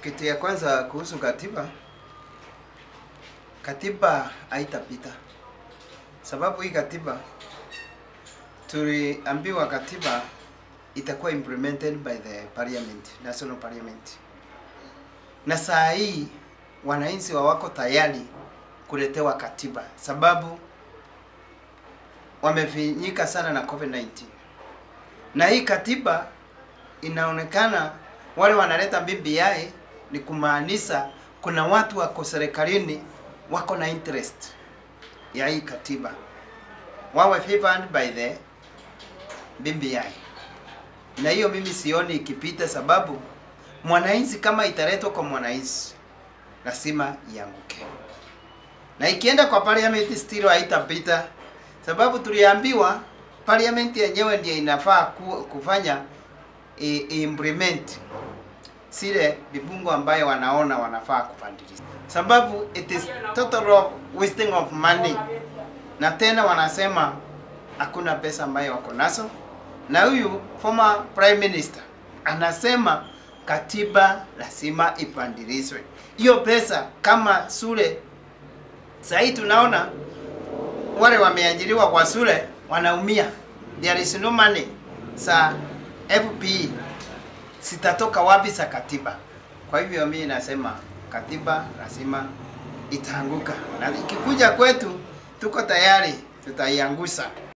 Kitu ya kwanza kuhusu katiba, katiba haitapita, sababu hii katiba tuliambiwa katiba itakuwa implemented by the parliament, national parliament, na saa hii wananchi wako tayari kuletewa katiba, sababu wamefinyika sana na COVID-19 na hii katiba inaonekana wale wanaleta BBI ni kumaanisha kuna watu wako serikalini wako na interest ya hii katiba, wawe favored by the BBI, na hiyo mimi sioni ikipita, sababu mwananchi kama italetwa kwa mwananchi lazima ianguke, na ikienda kwa parliament still haitapita, sababu tuliambiwa parliament yenyewe ndiyo inafaa ku, kufanya i, implement zile vibungo ambayo wanaona wanafaa kupandilisha, sababu it is total of wasting of money, na tena wanasema hakuna pesa ambayo wako nazo, na huyu former prime minister anasema katiba lazima ipandilishwe. Hiyo pesa kama shule sahii tunaona wale wameajiriwa kwa shule wanaumia, there is no money sa FPE sitatoka wapi za katiba? Kwa hivyo mimi nasema katiba lazima itaanguka, na ikikuja kwetu tuko tayari tutaiangusha.